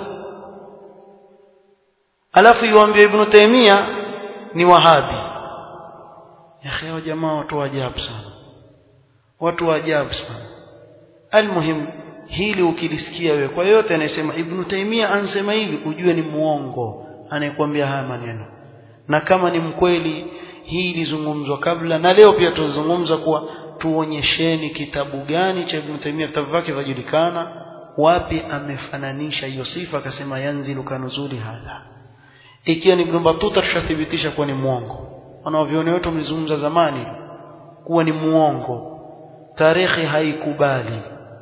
alafu yuambia Ibn Taymiyyah ni Wahabi ya hao jamaa watu wa ajabu sana watu wa ajabu sana almuhim hili ukilisikia wewe kwa yote anayesema Ibn Taymiyyah ansema hivi ujue ni muongo anayekwambia haya maneno na kama ni mkweli hii ilizungumzwa kabla na leo pia tuzungumza kuwa tuonyesheni kitabu gani cha Ibn Taymiyyah vitabu vyake vajulikana wapi amefananisha hiyo sifa akasema yanzilu kanuzuli hadha ikiwa ni Ibn Battuta tushathibitisha kuwa ni muongo wanaoviona wetu mlizungumza zamani kuwa ni muongo tarikhi haikubali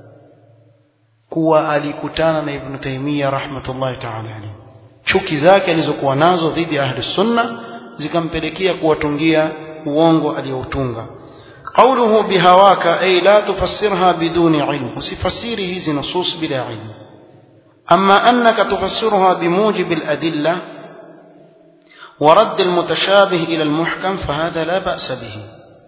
kuwa alikutana na Ibn Taymiyyah rahmatullahi ta'ala alayhi chuki zake alizokuwa nazo dhidi ya ahli sunna zikampelekea kuwatungia uongo aliyoutunga قوله بهواك أي لا تفسرها بدون علم وسفسيره هذه نصوص بلا علم أما أنك تفسرها بموجب الأدلة ورد المتشابه إلى المحكم فهذا لا بأس به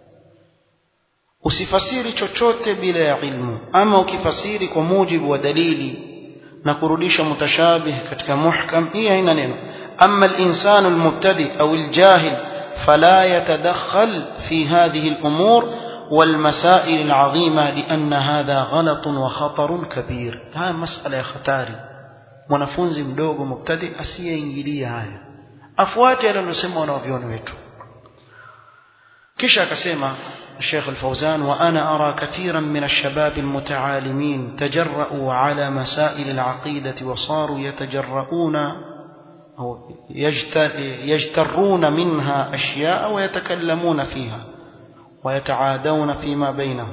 usifasiri chochote bila ya ilmu ama ukifasiri kwa mujibu wa dalili na kurudisha mutashabih katika muhkam hii haina neno ama al-insanu al-mubtadi au al-jahil فلا يتدخل في هذه الأمور والمسائل العظيمة لأن هذا غلط وخطر كبير هذا مسألة خطاري mwanafunzi mdogo mubtadi asiyeingilia haya afuate yale aliyosema wanavyoni wetu kisha akasema الشيخ الفوزان وأنا أرى كثيرا من الشباب المتعالمين تجرؤوا على مسائل العقيدة وصاروا يتجرؤون أو يجترون منها أشياء ويتكلمون فيها ويتعادون فيما بينهم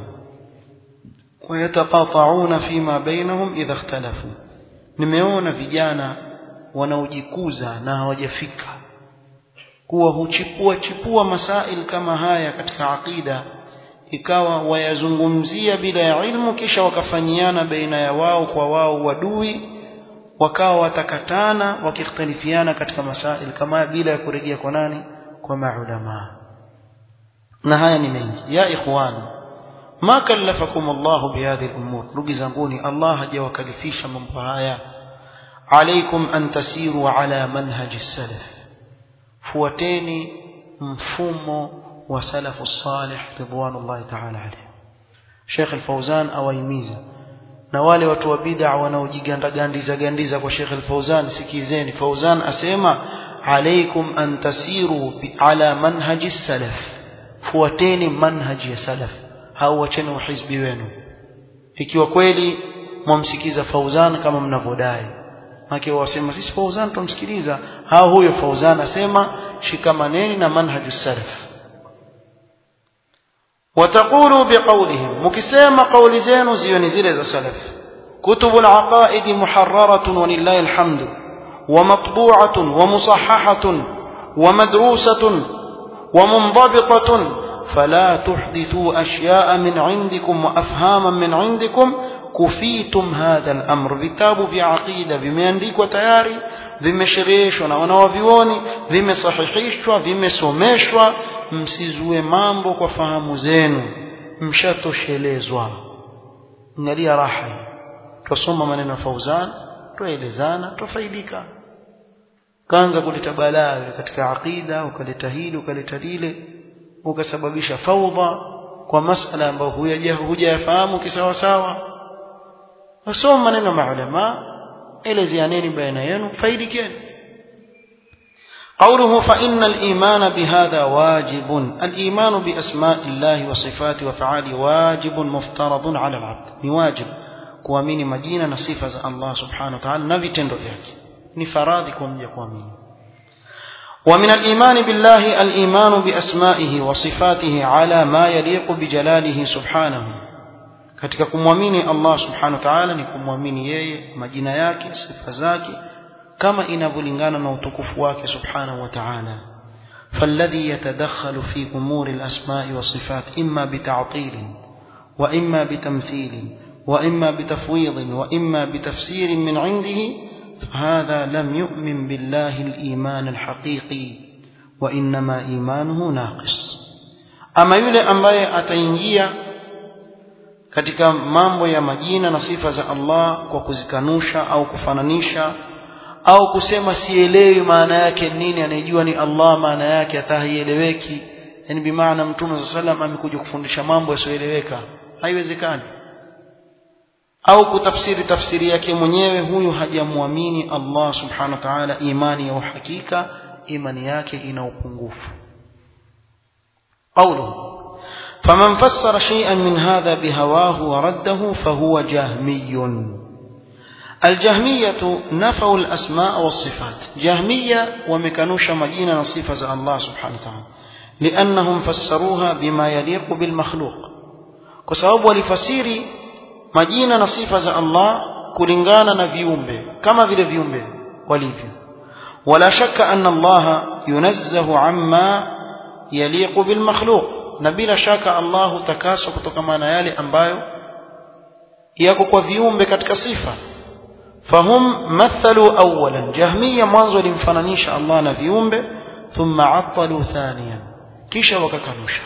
ويتقاطعون فيما بينهم إذا اختلفوا nimeona vijana wanaojikuza na hawajafika kuwa huchipua chipua masail kama haya katika aqida ikawa wayazungumzia bila ya ilmu kisha wakafanyiana baina ya wao kwa wao wadui wakawa watakatana wakikhtalifiana katika masail kama bila ya kurejea kwa nani kwa maulama na haya ni mengi ya ikhwan ma kallafakum Allah bihadhihi al-umur ndugu zanguni Allah hajawakalifisha mambo haya alaikum an tasiru ala manhaji salaf fuateni mfumo wa salafu salih ridwanullahi ta'ala alayhi Sheikh al-Fawzan awaimiza na wale watu wa bid'a wanaojiganda gandiza gandiza kwa Sheikh al-Fawzan sikizeni Fawzan asema alaikum an tasiru ala manhaji salaf fuateni manhaji ya salaf au wacheni uhizbi wenu ikiwa kweli mwamsikiza Fauzan kama mnavyodai maki wasema sisi Fauzan tumsikiliza hao huyo Fauzan asema shikamaneni na manhaju salaf وتقولوا بقولهم مكسما قول زين زيون زيل سلف كتب العقائد محررة ولله الحمد ومطبوعة ومصححة ومدروسة ومنضبطة فلا تحدثوا أشياء من عندكم وأفهاما من عندكم كفيتم هذا الأمر vitabu vya aqida vimeandikwa tayari vimeshereheshwa na wanawavioni vimesahihishwa vimesomeshwa msizue mambo kwa fahamu zenu mshatoshelezwa ngalia raha tusoma maneno ya Fauzan tuelezana tufaidika kaanza kuleta balaa katika aqida ukaleta hili ukaleta lile ukasababisha faudha kwa masala ambayo hujayafahamu kisawasawa wasoma maneno maulama elezeaneni baina yenu faidikeni قوله فإن الإيمان بهذا واجب الإيمان بأسماء الله وصفاته وفعاله واجب مفترض على العبد نواجب kuamini majina na sifa za Allah subhanahu wa ta'ala na vitendo vyake ni faradhi kwa mja kuamini ومن الإيمان بالله الإيمان بأسمائه وصفاته على ما يليق بجلاله سبحانه katika kumwamini Allah subhanahu wa ta'ala ni kumwamini yeye majina yake sifa zake kama inavyolingana na utukufu wake subhanahu wa ta'ala فالذي يتدخل في أمور الأسماء والصفات إما بتعطيل وإما بتمثيل وإما بتفويض وإما بتفسير من عنده فهذا لم يؤمن بالله الإيمان الحقيقي وإنما إيمانه ناقص أما يولي أمباye ataingia katika mambo ya majina na sifa za Allah kwa kuzikanusha au kufananisha au kusema sielewi maana yake nini anayejua ni Allah maana yake atahaieleweki yani bimaana mtume صلى الله عليه amekuja kufundisha mambo yasiyoeleweka haiwezekani au kutafsiri tafsiri yake mwenyewe huyu hajamwamini Allah subhanahu wa ta'ala imani ya uhakika imani yake ina upungufu قوله فمن فسر شيئا من هذا بهواه ورده فهو جهمي الجهمية نفوا الأسماء والصفات جهمية ومكنوش مجينة نصيفة الله سبحانه وتعالى لأنهم فسروها بما يليق بالمخلوق kwa sababu walifasiri majina na sifa za Allah kulingana na viumbe kama vile viumbe walivyo wala shakka anna Allah yunazzahu amma yaliqu bil makhluq na bila shaka Allah takaswa kutokana na yale ambayo yako kwa viumbe katika sifa fahum mathalu awalan jahmiya mwanzo walimfananisha Allah na viumbe thumma attalu thaniyan kisha wakakanusha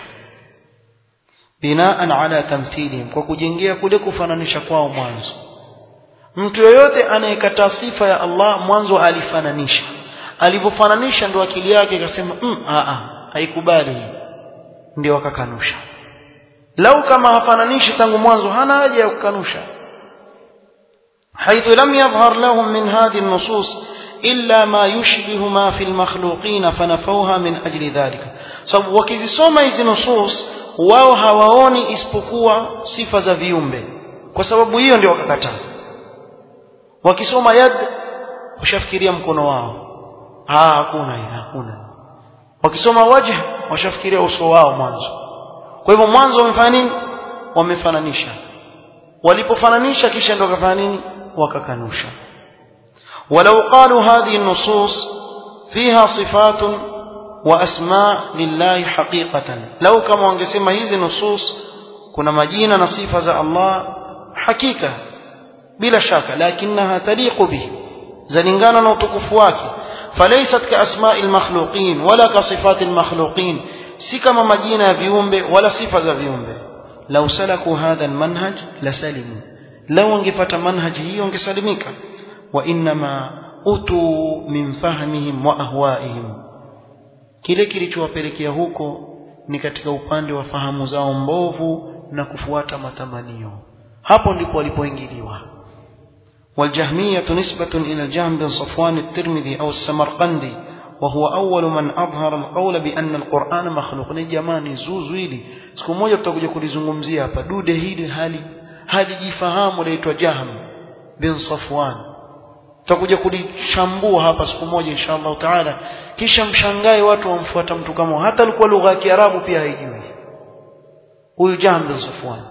binaan ala tamthilihim kwa kujengea kule kufananisha kwao mwanzo mtu yoyote anayekataa sifa ya Allah mwanzo alifananisha alivyofananisha ndo akili yake ikasema mm, a a haikubali ndio akakanusha lau kama hafananishi tangu mwanzo hana haja ya kukanusha حيث لم يظهر لهم من هذه النصوص إلا ما يشبه ما في المخلوقين فنفوها من أجل ذلك sababu wakizisoma hizi nusus wao hawaoni isipokuwa sifa za viumbe kwa sababu hiyo ndio wakakataa wakisoma yad washafikiria mkono wao ah hakuna hakuna wakisoma wajh washafikiria uso wao mwanzo kwa hivyo mwanzo wamefanya nini wamefananisha walipofananisha kisha ndio wakafanya nini wakakanusha walau qalu hadhihi an-nusus fiha sifatun wa asma lillahi haqiqatan lau kama wangesema hizi nusus kuna majina na sifa za Allah hakika bila shaka lakinaha taliqu bihi zalingana na utukufu wake falaysat ka asma'i al-makhluqin wala ka sifati al-makhluqin si kama majina ya viumbe wala sifa za viumbe lau salaku hadha almanhaj lasalimu lau wangepata manhaji hiyo wangesalimika wa inma utu min fahmihim wa ahwaihim kile kilichowapelekea huko ni katika upande wa fahamu zao mbovu na matamanio hapo ndipo walipoingiliwa والجهمية نسبة إلى الجهم بن صفوان الترمذي أو السمرقندي وهو أول من أظهر القول بأن القرآن مخلوق ni jamani zuzu hili siku moja tutakuja kulizungumzia hapa dude hili hali halijifahamu laitwa Jahm bin Safwan tutakuja kulishambua hapa siku moja inshallah taala kisha mshangae watu wamfuata mtu kama hata alikuwa lugha ya Kiarabu pia haijui huyu Jahm bin Safwan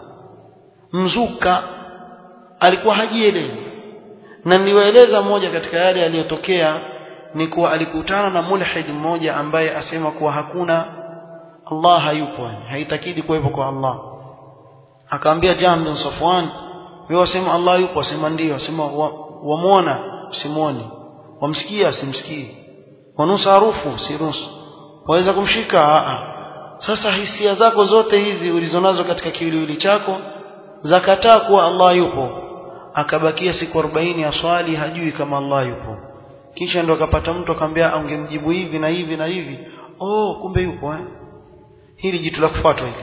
mzuka alikuwa hajielewi na niliwaeleza moja katika yale yaliyotokea ni kuwa alikutana na mulhid mmoja ambaye asema kuwa hakuna Allah hayupo haitakidi kuwepo kwa Allah akaambia Jahm bin Safwan wewe wasema Allah yupo asema ndio asema wamuona wa usimuone wamsikia simsikii wanusa harufu sirusu waweza kumshika a sasa hisia zako zote hizi ulizonazo katika kiwiliwili chako zakataa kuwa Allah yupo akabakia siku 40 ya swali hajui kama Allah yupo kisha ndo akapata mtu akamwambia angemjibu hivi na hivi na hivi oh kumbe yupo eh hili jitu la kufuatwa hili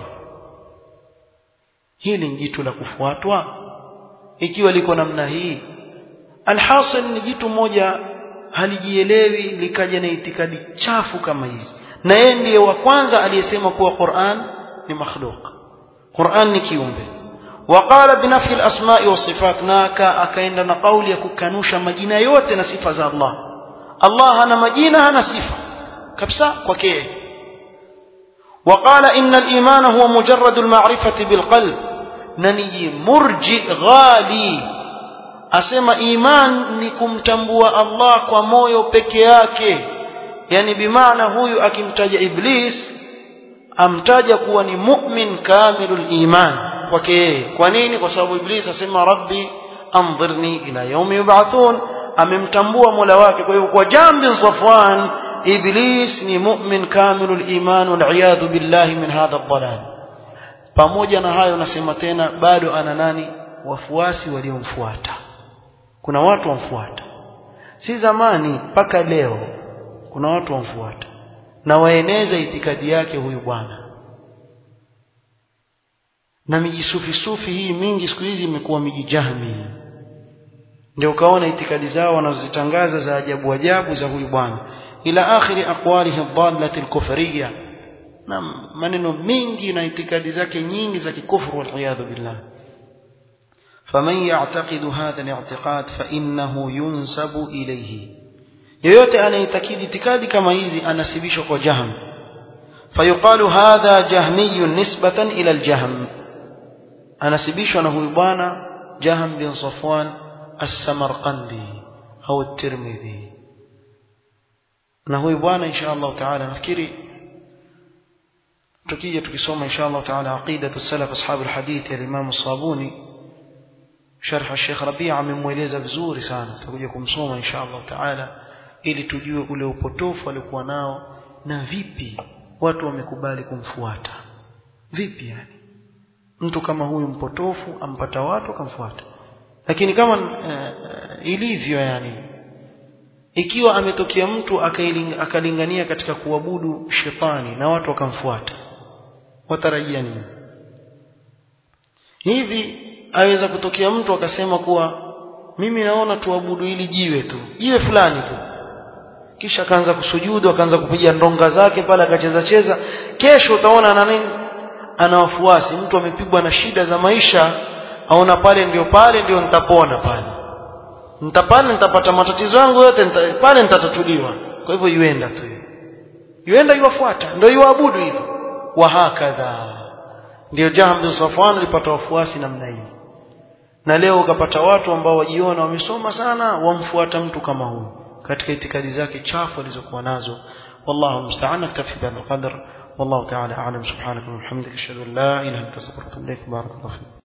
hili ni jitu la kufuatwa ikiwa liko namna hii alhasil ni jitu moja halijielewi likaja na itikadi chafu kama hizi na yeye ndiye wa kwanza aliyesema kuwa Qur'an ni makhluq Qur'an ni kiumbe وقال بنفي الأسماء والصفات ناكا أكاين لنا قول يكوكانوشا مجينة يوتنا صفة ذا الله الله أنا مجينة أنا صفة كبسا وكيه وقال إن الإيمان هو مجرد المعرفة بالقلب نني مرجئ غالي أسمى إيمان نكم تنبوى الله كمويو بكياكي يعني بمعنى هو أكمتاج إبليس amtaja kuwa ni mu'min kamilul iman kwake yeye kwa nini kwa sababu iblis asema rabbi anzirni ila yaumi yub'athun amemtambua mola wake kwa hiyo kwa jambi safwan iblis ni mu'min kamilul iman wal iyadhu billahi min hadha ad-dalal pamoja na hayo nasema tena bado ana nani wafuasi waliomfuata kuna watu wamfuata si zamani mpaka leo kuna watu wamfuata na waeneza itikadi yake huyu bwana na miji sufi sufi hii mingi siku hizi imekuwa miji jahmi ndio ukaona itikadi zao wanazozitangaza za ajabu ajabu za huyu bwana ila akhiri aqwalihi dhallati alkufriyya na maneno mingi na itikadi zake nyingi za kikufru wal billah faman ya'taqidu hadha al-i'tiqad fa innahu yunsabu ilayhi yoyote anaitakidi itikadi kama hizi anasibishwa kwa jahm fayuqalu hadha jahmiyun nisbatan ila aljahm anasibishwa na huyu bwana Jaham bin Safwan as-Samarqandi au at-Tirmidhi na huyu bwana insha Allah taala nafikiri tukija tukisoma insha Allah taala aqidatu salaf ashab alhadith ya Imam Sabuni sharh al-Sheikh Rabi' amemweleza vizuri sana tutakuja kumsoma insha Allah taala ili tujue ule upotofu alikuwa nao na vipi watu wamekubali kumfuata vipi yani mtu kama huyu mpotofu ampata watu akamfuata lakini kama uh, ilivyo yani ikiwa ametokea mtu akalingania katika kuabudu shetani na watu wakamfuata watarajia nini hivi aweza kutokea mtu akasema kuwa mimi naona tuabudu ili jiwe tu jiwe fulani tu kisha akaanza kusujudu akaanza kupiga ndonga zake pale akacheza cheza kesho utaona ana nini ana wafuasi mtu amepigwa na shida za maisha aona pale ndio pale ndio nitapona pale nitapale nitapata matatizo yangu yote nita, pale nitatatuliwa kwa hivyo yuenda tu yuenda yuwafuata ndio yuabudu hivyo wa hakadha ndio Jahm bin Safwan alipata wafuasi namna hii na leo ukapata watu ambao wajiona wamesoma sana wamfuata mtu kama huyu katika itikadi zake chafu alizokuwa nazo wallahu musta'an naktafi bihadha alqadr والله تعالى أعلم سبحانك وبحمدك أشهد أن لا إله إلا أنت أستغفرك وأتوب إليك بارك الله فيك